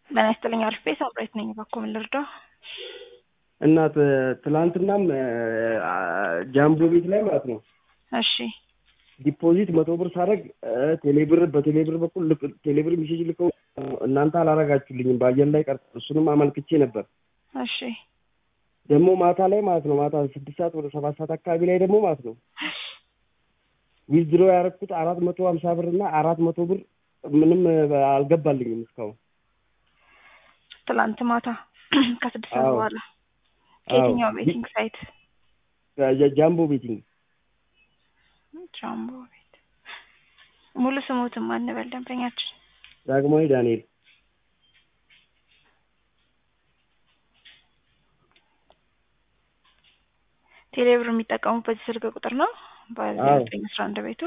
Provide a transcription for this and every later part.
ጤና ይስጥልኝ አሪፍ ቤት አብሬት ነኝ። እባክዎ ምን ልርዳው? እና ት- ትላንትናም ጃምቦ ቤት ላይ ማለት ነው እሺ ዲፖዚት መቶ ብር ሳደርግ ቴሌብር በቴሌብር በኩል ልክ- ቴሌብር ሜሴጅ ልከው እናንተ አላረጋችሁልኝም በአየር ላይ ቀር እሱንም አመልክቼ ነበር። እሺ ደግሞ ማታ ላይ ማለት ነው ማታ ስድስት ሰዓት ወደ ሰባት ሰዓት አካባቢ ላይ ደግሞ ማለት ነው ዊዝድሮ ያደረኩት አራት መቶ ሀምሳ ብር እና አራት መቶ ብር ምንም አልገባልኝም እስካሁን። ትላንት ማታ ከስድስት ሰዓት አዎ። በኋላ አዎ። ከየትኛው ቤቲንግ ሳይት? ጃ- ጃምቦ ቤቲንግ ጃምቦ ቤት። ሙሉ ስሙትም አንበል ደንበኛችን ዳግማዊ ዳንኤል ቴሌብር የሚጠቀሙት በዚህ ስልክ ቁጥር ነው በዚህ አዎ። ዘጠኝ አስራ አንድ ቤቱ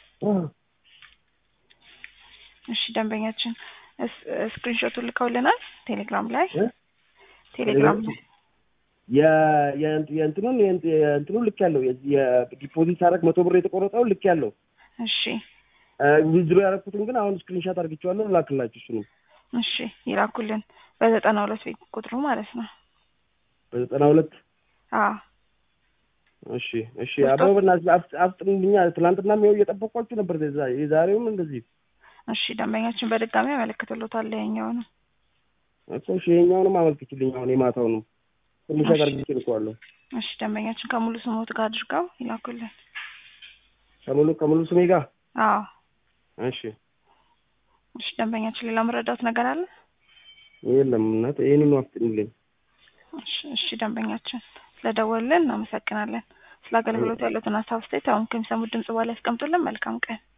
እሺ ደንበኛችን እስ- ስክሪንሾቱን ልከውልናል ቴሌግራም ላይ እ? ቴሌግራም ላይ የ- የእንት- የእንትኑን የእንት- የእንትኑን ልክ ያለው የዲፖዚት ሳደርግ መቶ ብር የተቆረጠውን ልክ ያለው እሺ ዊዝድሮ ያደረኩትን ግን አሁን ስክሪንሻት አድርግቼዋለሁ ላክላችሁ እሱንም እሺ ይላኩልን በዘጠና ሁለት ቤት ቁጥሩ ማለት ነው በዘጠና ሁለት አዎ እሺ እሺ ወስዶ- አበበ በእናትህ አፍ- አፍጥኑልኛ ትናንትናም ይኸው እየጠበቅኳችሁ ነበር የዛ- የዛሬውም እንደዚህ እሺ ደንበኛችን በድጋሚ ያመለክትሎታል ይኸኛውንም እኮ እሺ ይኸኛውንም አመልክችልኝ አሁን የማታውንም ስክሪንሻት እሺ። አድርግቼ ልከዋለሁ እሺ ደንበኛችን ከሙሉ ስሞት ጋር አድርገው ይላኩልን ከሙሉ ከሙሉ ስሜ ጋር አዎ እሺ እሺ ደንበኛችን ሌላ መረዳት ነገር አለ የለም እናት ይህንኑ አፍጥኑልኝ እሺ እሺ ደንበኛችን ስለደወሉልን እናመሰግናለን ስለ አገልግሎት ያሉትን ሀሳብ አስተያየት አሁን ከሚሰሙት ድምጽ በኋላ ያስቀምጡልን መልካም ቀን